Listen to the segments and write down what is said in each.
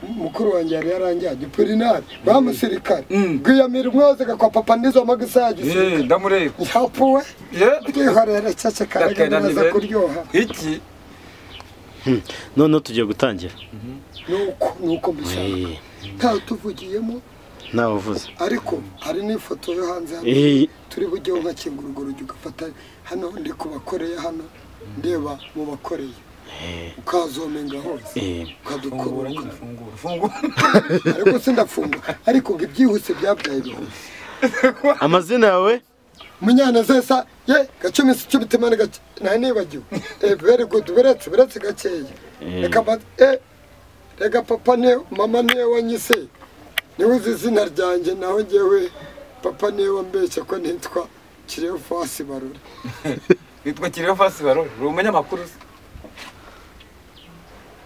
mukuru wanjye yari yaranjyanye purinari wa musirikare rwiyamira umwoze kwa papa nizo magisa ya Eh, gisirikare ndamureba cyapuwe Eh, twihorere ceceka reka ndakenda ni biraza bene. kuryoha iki noneho tugiye gutangira nuko nuko mbishaka Eh, ntatuvugiyemo ntawe uvuze ariko hari n'ifoto yo hanze hano Eh, turi bujyeho nkakingura urugi ugafata hano ndi ku bakoreya hano ndeba mu bakoreye ukazomenga hose eh, fungura ukadukubura nyine fungura fungura ariko sindafunga ariko ngo ibyihuse byabyaye ibihumbi amazina yawe munyanezesa ye gacumi si cumi temane gace nta nibagiwe Eh, very good biretse biretse gakeya reka ba eh, reka papa niyo mama niyo wanyise niwe uzi izina ryanjye naho njyewe papa niyo wambeshya ko nitwa kireyo fasi barore witwa kiriyo fasi barore uri umunyamakuru se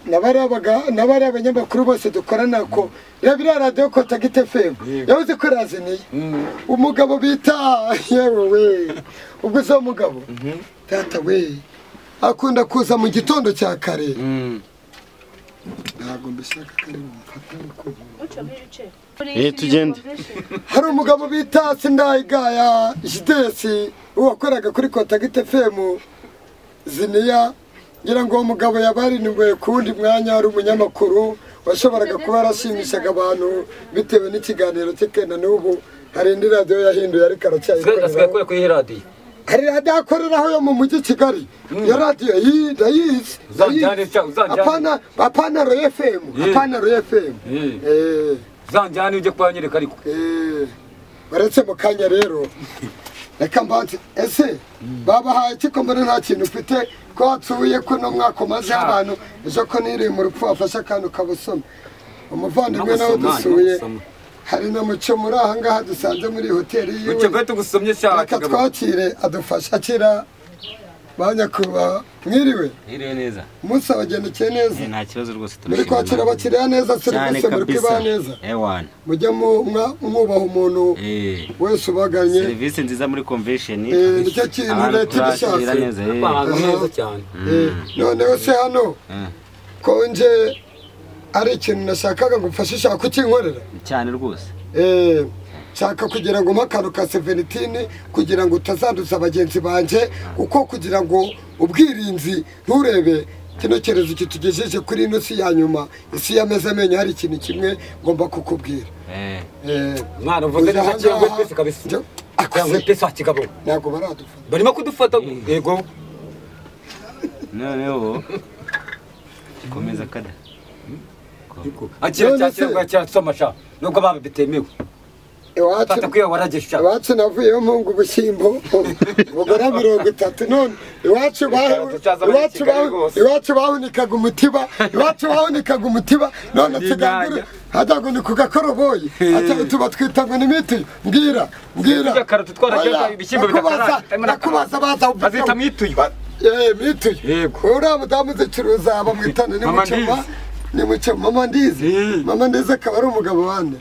n'abari abaga- n'abari abanyamakuru bose dukorana ko reba iriya radiyo kotagite femu Yego. yavuze ko iraziniye Mm. umugabo bita yewe we ubwo uzi uwo mugabo data we akunda kuza mu gitondo cya kare ntabwo mbishaka kare mumfata ariko Eh, tugende. hari umugabo bita sindayigaya jidesi wakoraga kuri kotagite femu ziniya ngira ngo uwo mugabo yabarinwe ku wundi mwanya ari umunyamakuru washoboraga kuba yarashimishaga abantu bitewe n'ikiganiro cye kenda n'ubu hari indi radiyo yahinduye ariko Asigaye- asigaye aracyayikoreraho akora kuri iyi radiyo hari radiyo akoreraho yo mu mujyi kigali iyo radiyo yi- ndayizi Uzanjyane ndayizi. cyangwa uzanjyane? Apana- apana roye femu Ye. apana roye femu Ye. Eh. uzanjyane ujye kubanyereka ariko Eh, baretse mu kanya rero reka mbanze ese babahaye iki ko mbona nta kintu ufite ko watuye ko no mwaka umaze abantu ejo ko niriye mu rupfu wafashe akantu kabusoma umuvandimwe nawe Namusoma, dusuye namusoma. hari na muco muri aha ngaha dusanze muri hoteli yiwe ucye kwete tugusomye cyane reka twakire adufashe akira ba nyakubahwa mwiriwe Iriwe neza. umunsi wabagendekeye neza Eh, Nta kibazo rwose muri turashimira. kwakira abakiriya neza Cyane serivisi muri kwibaha kabisa. neza Ewana. mujye mu- mwa- mwubaha umuntu Eh. wese ubaganye Serivisi nziza muri convention. eh, nicyo kintu Abantu leta iba turakira ishaka neza. eh. bahanga neza cyane Eh, noneho se hano ko nje ari ikintu nashakaga gufasha ushaka kukinkorera Cyane rwose. Eh, nshaka kugira ngo mpe akantu ka sevenitini kugira ngo utazanduza bagenzi banjye kuko kugira ngo ubwirinzi nturebe kino cyerezo kitugejeje kuri ino si ya nyuma isi yameze amenyo hari ikintu kimwe ngomba kukubwira Eh. Eh, mwana uvuze ujya neza aha cyangwa ngaha, pesi kabisa njya- cyangwa akuse pesi wa kigabo ntabwo baradufata barimo kudufata yego Noneho. Komeza kada. akira None cya se- kirabwa cya somasha nubwo baba bitemewe iwacu fata kwiyo waragesha iwacu navuyeho mpunga ubushyimbo bugura mirongo itatu none iwacu bahu- Tuzaza muri iwacu bahu- Kigali rwose. iwacu bahunikaga umutiba iwacu bahunikaga umutiba none Ni tugangure inyanya. hajya ngo ni ku gakoroboyi Ati- tuba twita ngo ni miti mbwira mbwira Turya karoti, twararyaga Oya, ibishyimbo ndakubaza- bigakaranga. ndakubaza baza bazita mwituye Eh, mituye Yego. uriya mudamu uzicuruza bamwitana ni Mama mucema Ndizi. ni mucema mama ndizi Eh. mama ndizi akaba ari umugabo wande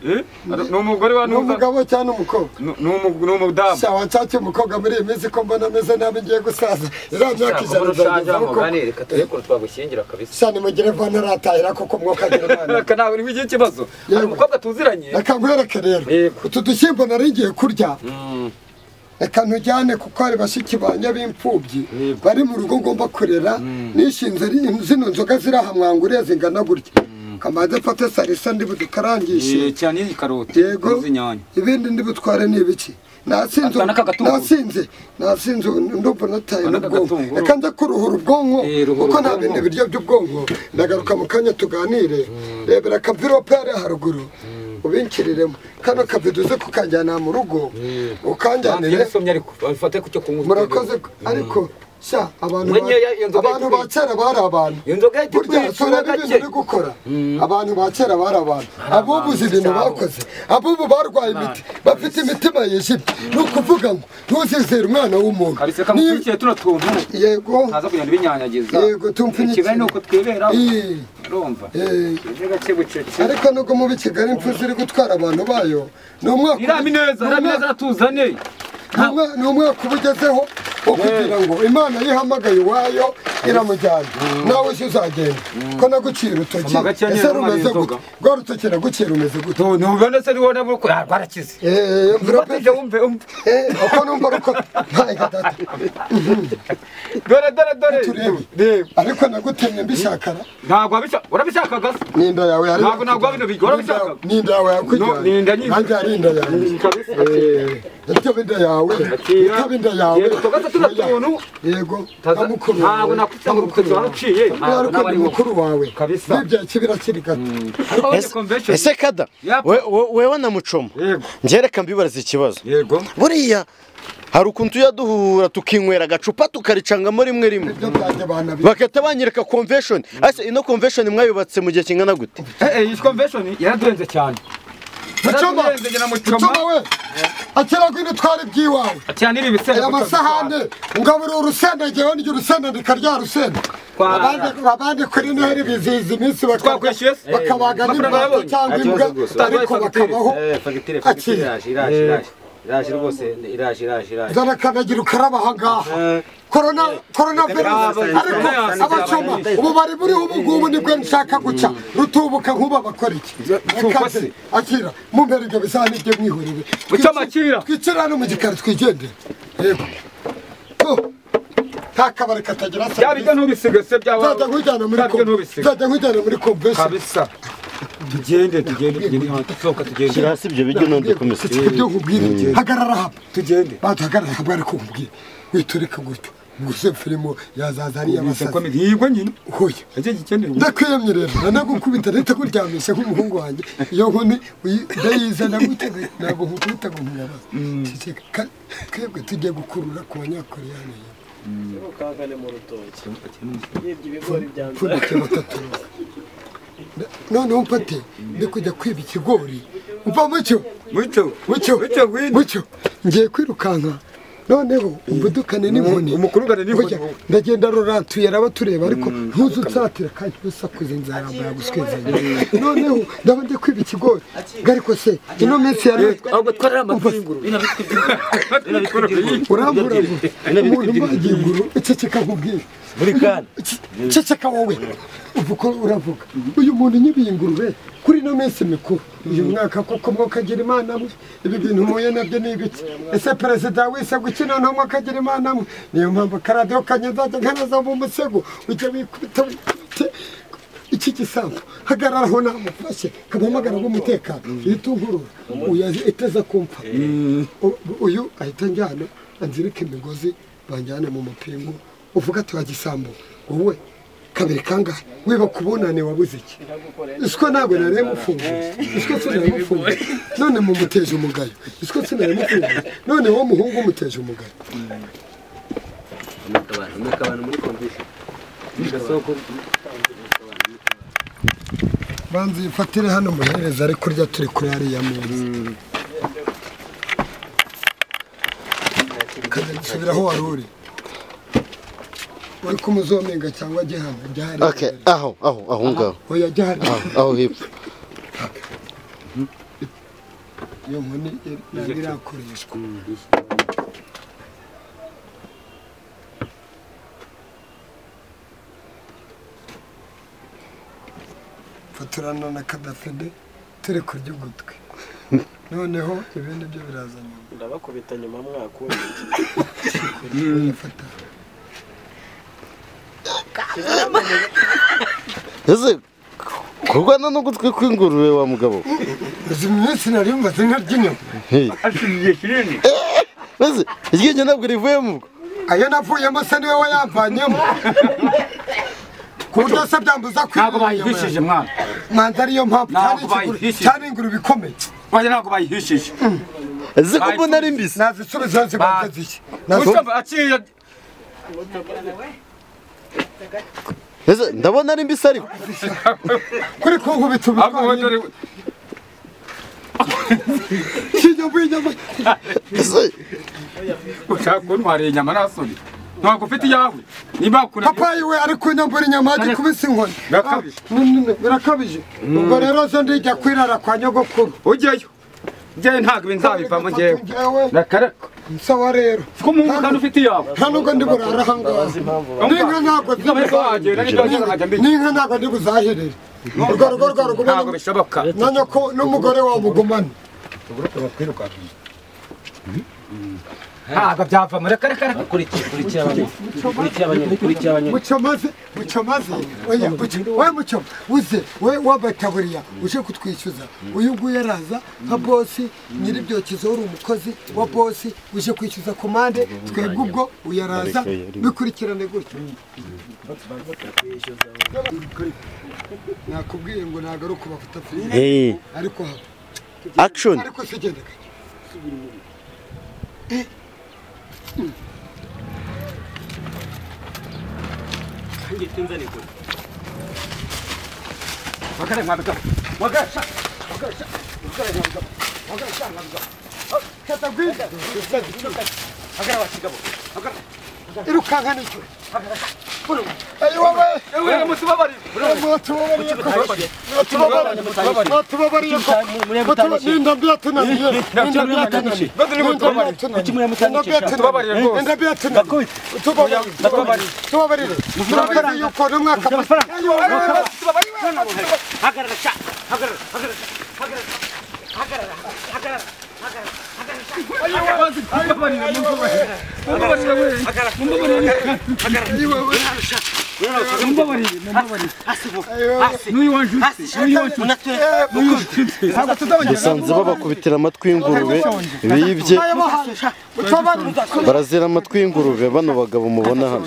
ni umugore wa ni n'umugabo umugabo cyangwa umukobwa ni umudamu sha wanshake umukobwa muri iyi minsi ko mbona ameze nabi ngiye gusaza iriya myaka ijana ushajamo nzagezaho kandi reka turekure twagushyingira kabisa sha nimugire vana ratahira koko mwokagira imana reka nawe niba igihe ikibazo hari Yego. umukobwa tuziranye reka nkwereke rero Yego. utu dushyimbo nari ngiye kurya reka ntujyane kuko hari bashiki banjye b'imfubyi bari mu rugo ngomba kurera nishinze ari- zino nzoga ziri aha mwanguriye zingana gutya kamanze mfate salisa ndi budukarangishe Eh, Cyane iyi karoti. yego N'izinyanya. ibindi ndi butware ni ibiki nasinze Aka n'aka gatunguru. nasinze nasinze ubu ndumva nataye Aka n'aka n'ubwonko gatunguru. reka njya kuruhura ubwonko Eh, ruhura kuko nta ubwonko. bindi biryo by'ubwonko ndagaruka mu kanya tuganire rebera akavirope ari haruguru ubinkiriremo kano kavido uze kukanjyana mu rugo ukanjyanire yarasomye ariko babifate ku cyo kunywa murakoze ariko sha abantu Mwenye ba- ya- iyo nzoga abantu ba yitwa- kera bari abantu iyo nzoga yitwa burya iyicuba turebe ibintu gake. uri gukora abantu ba kera bari abantu abubuze ibintu cyabo. bakoze abubu barwaye imiti bafite imitima yijimye ni ukuvuga ngo ntuzizere umwana w'umuntu kabisa Niba- kamukurikiye tuno tuntu yego ntaza kugenda ibinyanyagiza Yego, tumpfunyikire. ikigali ni uko twibera Eh, urumva eh. ejo gake bucece ariko nubwo mu Kigali impfu ziri gutwara abantu bayo ni umwaka iramineza ni umwaka- iramineza aratuzane ni umwa- ni umwaka uba ugezeho wo kugira ngo imana yihamagaye iwayo iramujyana nawe si uzagenda ko naguciye urutoki Amaga cyane ese yari amara rumeze gute inzoga. rwa rutoki naguciye rumeze gute ntugane se niwo nabwo ko rwarakize Eh, mvura pe Ufatije wumve wumve Eh, uko numva ruko ntaye gatatu dore dore dore Turebe. reba ariko nagutemye mbishakara ntabwo wabishaka urabishakaga se ninda yawe yari Ntabwo ntabwo bino bigora bishaka. ninda yawe yakujyanye No, ni inda nyinshi. nanjye ari inda yanjye kabisa ikaba inda yawe Akira. ikaba inda yawe Yego, tugaca tuna tuntu. yego Taza- ndamukuru Ntabwo nakwita ngo urutoki waruciye. Ntabwo ntabwo nawe ni ari wowe. mukuru wawe Kabisa. bibya kibira kiri gato ariko Ese- ni convention ese kada Yapa. we- we- wewe na mucoma yego ngereka mbibariza ikibazo yego buriya hari ukuntu tujya duhura tukinywera agacupa tukaricangamo rimwe rimwe ibyo byanjye banabi bagahita banyereka convention ese ino convention mwayubatse mu gihe kingana gute eh eh iyi convention yaradurenze cyane mucoma Yaradurenze na mucoma mucoma we akira ko twari byiwawe cyane ibi bisebe aya masahane ngabura urusenda ngewe ndya urusenda ndikarya rusenda Kwa- abandi abandi kuri noheri bizihiza iminsi baka- Twakwishyuye se? bakabaga Amafaranga n'imbata yabonye? cyangwa Nta imbwa kibazo rwose. ariko Waduhaye fagitire. bakabaho Eh, fagitire Akira. fagitire iraje iraje iraje iraje rwose iraje iraje iraje zana kanagira ukaraba ahangaha korona korona virusi Reka ariko reka reka abacoma reka ubu bari buriho ubu ngubu nibwo nshaka guca rutubuka nk'uba bakora iki Reka se. se, akira mumbere ibyo bisa n'ibyo mwihurire Mucoma, akira. twicira hano mu gikari twigendere yego Oh, nta kabari katagira bya bijya ntubisiga se bya wawe nzajya nkujyana muri Bya bijya kom- ntubisiga nzajya nkujyana muri komvesheni kabisa tugende tugende tugende hantu sohoka tugende hasi ibyo bijya none dukomeze ibyo nkubwira hagarara hano tugende baduhagarara ntabwo ari kumbwira witureka gutyo gusa filimo yazaza ari ubise ko iy'abasazi miri yigwe nyine hoya nicyo gikenewe ndakwiyamye rero nanagukubita ndahita kuryamisha nk'umuhungu wanjye iyo nkoni uyi- ndayizana gutega ntabwo nkukubita ngo nkuyabaze Ceceka. Ka- twebwe tugiye gukurura ku banyakoreyani ukangane mu rutoki yibye ibigori byanjye pfundikiye batatu noneho mfate ndi kujya kwiba ikigori mva mucyo mucyo mucyo mucyo ngwino mucyo ngiye kwirukanka noneho umudukane n'inkoni umukurugane n'inkoni Burya ndagenda rurantuye araba tureba ariko ntuze unsatira kandi usakuze nzarambara guswezanya noneho ndaba ndi kwiba ikigori ariko se ino minsi yari ahubwo twarara amapinguru urambura ngo umuntu mbagiye inguru ceceka nkubwire buri kana Ce- ceceka wowe uva uko uravuga uyu muntu nyibiye ingurube kuri ino minsi mikuru uyu mwaka koko mwokagira imana mwe ibi bintu muye nabyo ni ibiki ese perezida wisegwa iki noneho mwokagira imana mwe niyo mpamvu akaradiyo kanyazajya nkanaza mu musego ujya wikubita wikubite iki gisambu hagararaho namufashe kamuhamagara b'umutekano yitungurura uyu azi- iteza kumpa U- uyu ahita njyana anzirika imigozi banjyane mu mupingu uvuga ati wa gisambo wowe kabiri kangahe wiba ku bunane wabuze iki iswa ntabwo nari mufunguye iswa sinari mufunguye none mumuteje umugayo iswa sinari mufunguye none wowe muhungu umuteje umugayo umwaka abantu umwaka abantu muri convention gasoko banza uyifatire hano muhereza ari kurya turi kuri hariya meza nsubira aho wari uri uri kumuzomenga cyangwa ajye hano ajya hariya okay aho aho aho ngaho oya ajya hariya aho aho hepfo iyo nkoni yari- yari irakoreshwa faturana na kadafede turi kurya ugutwi noneho ibindi byo biraza nyuma ndabakubita nyuma mwakuye fata ese kurwana n'ugutwi kw'ingurube wa mugabo izi minsi nari mbaze nkary'inyama Hey. Eh, ese iryinyo ntabwo rivuyemo ubwo ayo navuyemo se niwe wayamvanyemo ku buryo se byambuza ntabwo kwirira inyama bayihishije yanjye. mwana mwanza ariyo mpamvu cyane Ntabwo ikiguru bayihishije. cyane ingurube ikomeye wanjye ntabwo bayihishije ese ko mbona ari mbisi nazisubiza Ba- zigomba ziki mucoma aciye ese ndabona ari mbisi ariko kuri kunkubita ahubwo wowe dore ubutwari kinyambu y'inyama ese ushaka kuntwara inyama nasoni ntabwo ufite iyawe niba wakunda papayi we ari kunyambura inyama ajya kubisa inkoni Birakabije. Ah, ni- ni- ni- birakabije ubwo rero zo ndijya kwirara kwa nyogokuru ujyayo njyewe ntabwo ibi nzabivamo njyewe Njyewe, Nakara- sawa rero ko mu ngano ufite iyawe nta nubwo ndi burara ahangaha n'inka ntabwo ntabwo wagera n'ibyo zibuzahirire wagera nkajya mbikira n'inka ntabwo ndibuzahirire urwo rugo rwa ntabwo rugumane bishoboka na nyoko n'umugore wa mugumane ntabwo byava muri kare kare kurikira kurikira abanyoni kurikira abanyoni kurikira abanyoni mucomaze mucomaze oya muco- we muco uze we wabataburiya uje kutwishyuza uyu nguyu araza nka bosi nyir'ibyokizo uri umukozi wa bosi uje kwishyuza komande twebwe ubwo uyu araza bikurikirane gutyo nakubwiye ngo nagaruka ubafuta filime Eh, ariko haba action ariko sigenda gake mwakare mwabigabo mwakare tata gwiza mwakare wakigabo mwakare irukanka nicyo ayo wowe ewe mutubabarire mutubabariye ko mutubabariye mutubabariye ko muriya Mutu- mutanishije ninda byatunaniye ninda byatunaniye Bado ni mutubabarire. Kuki muriya mutanishije Tubabarire rwose. ninda byatunaniye tubabarire Tubabarire. tubabarire murabizi yuko n'umwaka hagarara sha hagarara hagarara mutubabarire mutubabarire mumbabarire we mumbabarire mumbabarire n'uyu wanjutse n'uyu wanjutse ntabwo tuzabagera usanze babakubitira amatwi y'ingurube bibye barazira amatwi y'ingurube bano bagabo mubona hano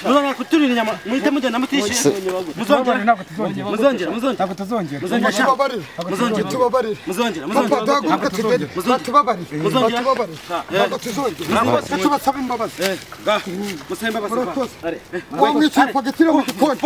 muzongera kuturira inyama muhite mugenda mutishyuye muzongera ntabwo tuzongera muzongera muzongera ntabwo tuzongera muzongera sha tubabarire tubabarire muzongera papa muzongera duhaguruke tugende batubabarire Muzongera. batubabarire ntabwo tuzongera mwese tubasaba imbabazi Eh, ga musemba basaba Murakoze. are wamwiciye pagati yo mu gikoni